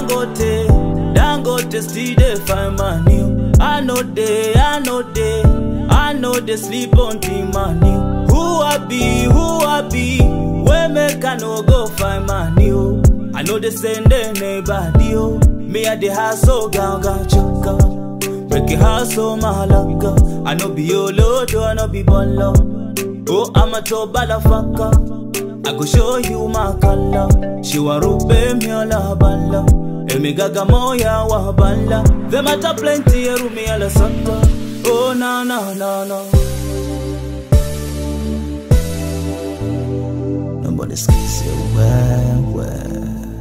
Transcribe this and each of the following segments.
Dangote, Dangote still dey find money. I know they, I know they, I know they sleep on the money. Who I be, who I be, where make I no go find money? Oh. I know they send anybody. Oh. Me at the house, so ganga chuka. Break your heart, so malaga. I know be your lord, I know be bolo. Oh, I'm a to balafaka. I go show you my color. She wa rube mi ala bala. Emigaga moya wa bala. Them at a plenty eru mi ala santa. Oh no no no no. Nobody skis you well well.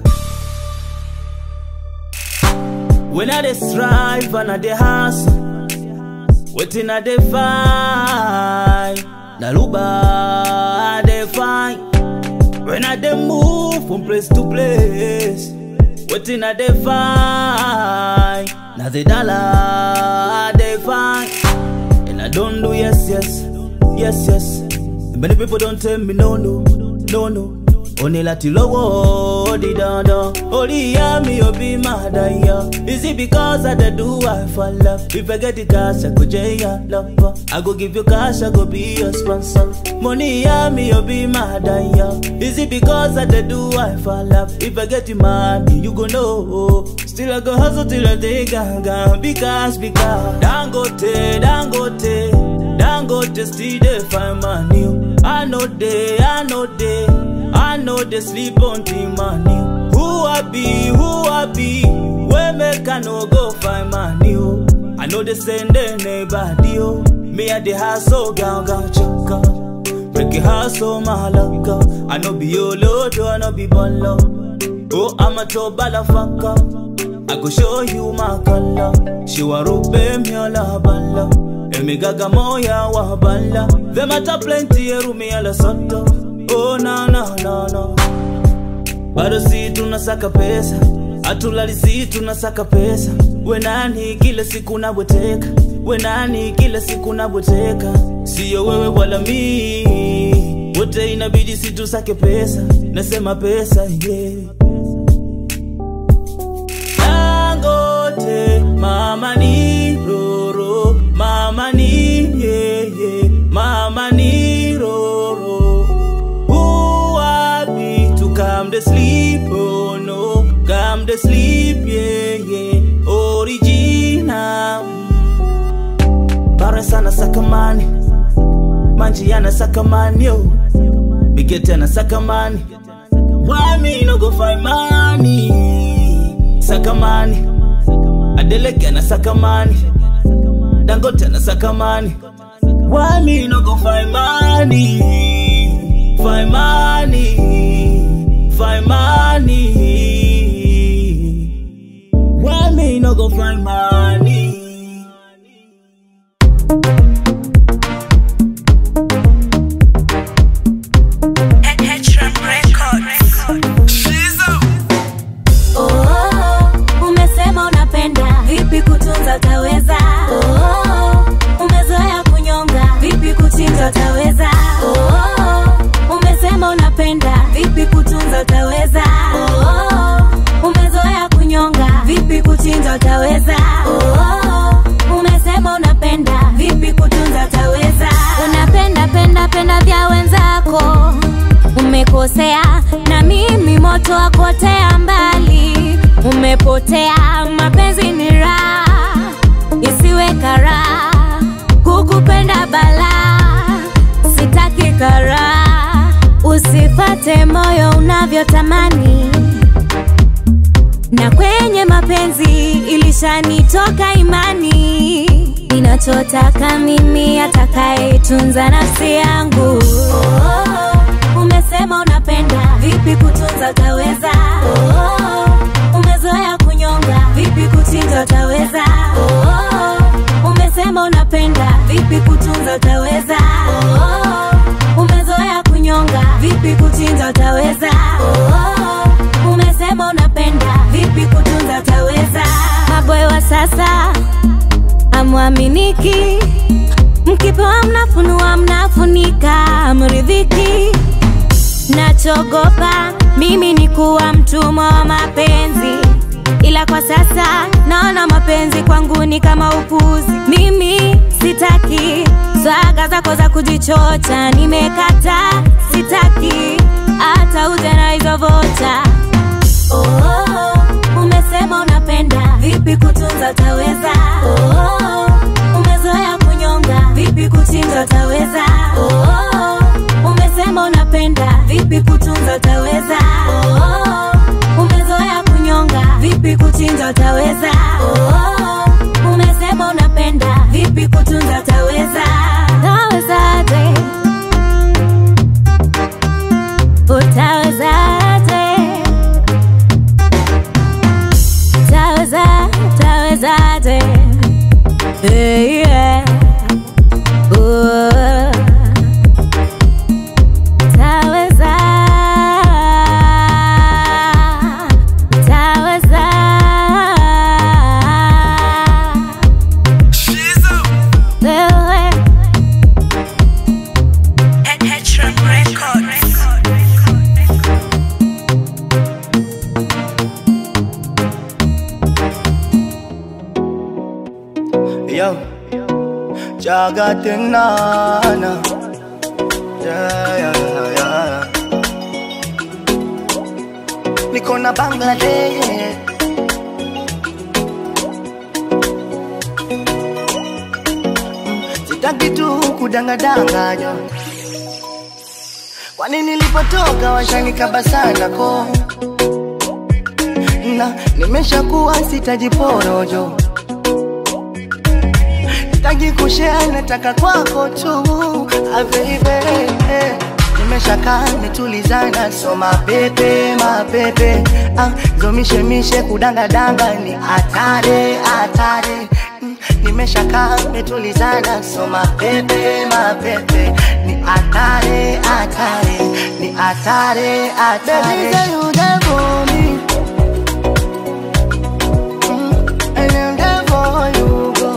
When I dey strive and I dey hustle, waiting I dey find. Naluba I dey find. When I dey move from place to place, waiting I dey find. Now the dollar I dey find, and I don't do yes yes, yes yes. Many people don't tell me no no, no no. Oni láti lọ́wọ́ di dandan. Orí ìyá mi ò bí máa dá iyọ̀. Is it because I dey do I for love? If I get the cash, I go jẹ́ ìyá lọ́pọ̀. I go give you cash, I go be your sponsor. Mo ní ìyá mi ò bí máa dá iyọ̀. Is it because I dey do I for love? If I get the money, you go know. Still I go hustle till I dey gangan. Because, because. Dangote, Dangote, Dangote still dey find money. I know they, I know they. I know they sleep on the money. Who I be, who I be, where make I no go find money? Oh. I know they send anybody. Oh. Me at the house, so ganga chaka. Break your heart, so malaga. I know be your lord, I know be bolo. Oh, I'm a to balafaka. I go show you my color. She wa rube mi ala bala. Emigaga moya wa bala. Them at a plenty, eru mi ala soto. Oh no no no no. Bado si tunasaka pesa, hatulali si tunasaka pesa. We nani kila siku nabweteka, we nani kila siku nabweteka. Siyo wewe wala mi, wote inabidi si tusake pesa. Nasema pesa yeah. Dangote, mama ni roro, mama ni yeah, yeah. mama ni roro. Who I be to come to sleep? Oh no, come to sleep, yeah, yeah. Original. Barnes anasaka mani, Manji anasaka mani, yo. Bigete anasaka mani. Why me no go find money? Saka mani. Adeleke anasaka mani. Dangote anasaka mani. Why me no go find money? Find money, find money. Why me no go find money? Oh, umesema unapenda vipi kutunza utaweza oh, umezoea kunyonga vipi kuchinja utaweza oh, umesema unapenda vipi kutunza utaweza oh, umezoea kunyonga vipi kuchinja utaweza oh, umesema unapenda vipi kutunza utaweza unapenda penda penda vya wenzako umekosea na mimi moto wakotea mbali umepotea mapenzi ni raha isiwe karaa kukupenda balaa sitaki karaa usifate moyo unavyotamani na kwenye mapenzi ilishanitoka imani ninachotaka mimi atakayetunza nafsi yangu oh, umesema unapenda vipi kutunza utaweza oh, umezoea kunyonga vipi kuchinja utaweza oh, umesema unapenda vipi kutunza utaweza oh, umezoea kunyonga vipi kuchinja utaweza oh, umesema unapenda vipi kutunza utaweza maboy wa sasa amwaminiki mkipewa mnafunua mnafunika mridhiki nachogopa mimi ni kuwa mtumwa wa mapenzi ila kwa sasa naona mapenzi kwangu ni kama upuzi. Mimi sitaki swaga zako za kujichocha, nimekata, sitaki hata uje na hizo vocha. Oh, umesema unapenda, vipi kutunza utaweza? Oh, umezoea kunyonga, vipi kuchinja utaweza? Oh, umesema unapenda, vipi kutunza utaweza? Oh, umezoea kunyonga, vipi kuchinja utaweza? Oh, umesema unapenda, vipi kutunza utaweza? Utawezaje? Utawezaje? Taweza, tawezaje? Hey, yeah. Oh. Taweza, taweza. Wewe. Yo, Jagatinana. Yeah, yeah, yeah. Niko na Bangladesh. Sitaki tu kudangadanganya. Kwani nilipotoka washanikaba sana ko na nimeshakuwa sitajiporojo sitaki kushare, nataka kwako tu ah, baby nimeshakaa nimetulizana, so mapepe mapepe ah, zomishemishe kudangadanga ni hatari hatari Mm, nimeshakaa nimetulizana, so mapepe mapepe ni hatari hatari ni hatari hatari. Baby, say you there for me. Mm, and I'm there for you, girl.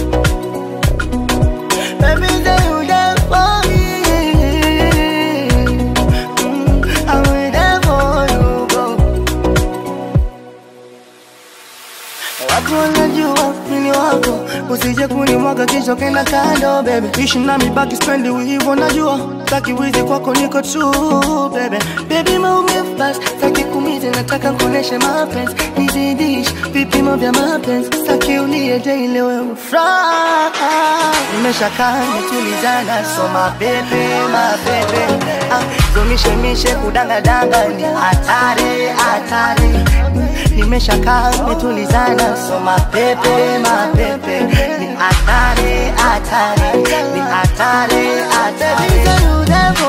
Baby, say you there for me. Mm, I'm there for you, girl. Watu wanajua mimi wako, usije kunimwaga kisha kenda kando, baby. Ishi nami baki spendi hivyo, najua taki wizi kwako niko true, baby. Baby, maumivu basi, taki kumize, nataka kuoneshe mapenzi, nizidish vipimo vya mapenzi, taki ulie daily wewe ufurahi. Nimeshakaa nitulizana, so mapepe mapepe, ah, zomishemishe kudangadanga ni hatari hatari nimeshakaa metulizana, so mapepe mapepe ni hatari hatari ni hatari hatari.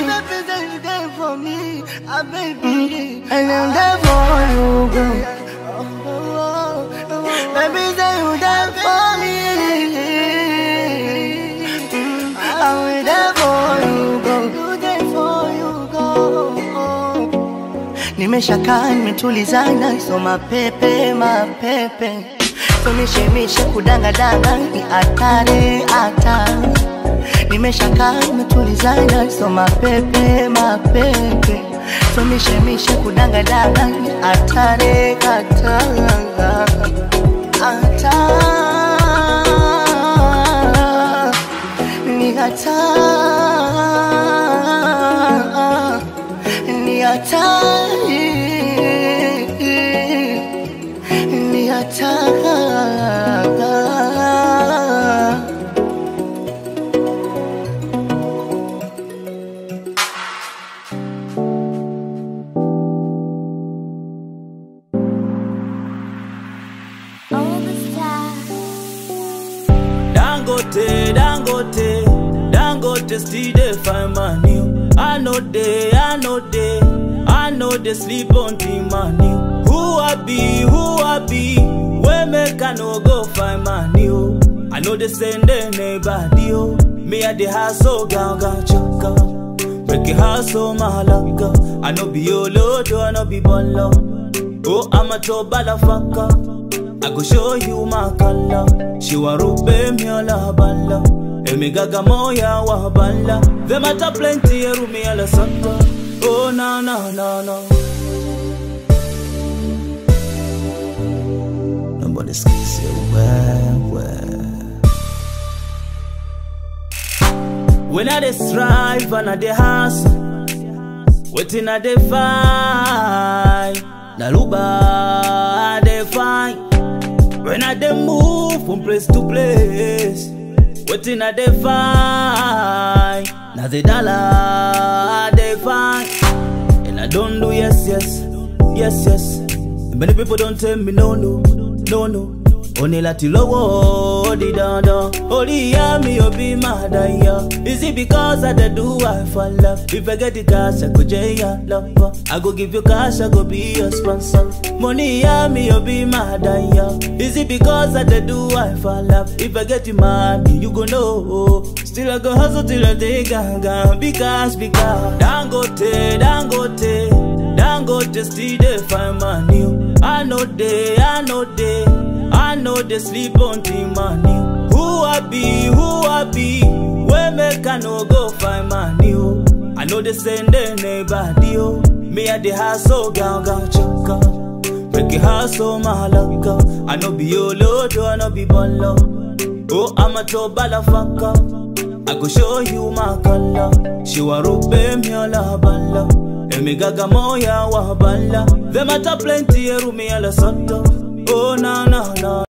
Mm, And I'm there for you, girl. Baby, say you there for me. Mm, I'm there for you, girl. You there for you, girl. Nimeshakaa nimetulizana, so mapepe mapepe, so mishemishe kudangadanga ni hatari hatari. Nimeshakaa nimetulizana, so mapepe mapepe, so mishemishe kudangadanga ni hatari hatari hatari ni hatari ni hatari ni hatari All the stars. Dangote, Dangote, Dangote still dey find money. I know they, I know they, I know they sleep on the money. Who I be, who I be, where make I no go find money? oh. I know they send anybody. Oh. Me at the hustle, ganga chaka. Make it hustle, mahalaka. I know be your lord, I know be bolo. Oh, I'm a to balafaka. I go show you my color. She wa rube miola bala. Emigaga moya wa bala. Them matter plenty erumi ala santa. Oh na na na na. naomba nisikize wewe. When I dey strive and I dey hustle, waiting I dey find, na luba I dey find. When I dey move from place to place, waiting I dey find, na the dollar I dey find. And I don't do yes, yes, yes, yes. Many people don't tell me no, no, no, no. Only láti lówó di dandan. Orí ìyá mi ò bí máa dayọ̀. Is it because I dey do I for love? If I get the cash, I go jẹ́ ìyá lọ́pọ̀. I go give you cash, I go be your sponsor. Mo ní ìyá mi ò bí máa dayọ̀. Is it because I dey do I for love? If I get the money, you go know. Still I go hustle till I dey gangan. Because, because. Dangote, Dangote, Dangote still dey find money. o. I know dey, I know dey. I know they sleep on the money. Who I be, who I be, where make I no go find money? Oh. I know they send anybody. Oh. Me at the house, so gang gang chaka. Break your house, so my luck. I know be your load, I know be bolo. Oh, I'm a to balafaka. I go show you my color. She wa rube mi ala bala. Emi gaga moya wa bala. Them at a plenty, eru mi ala soto. Oh, no, no, no.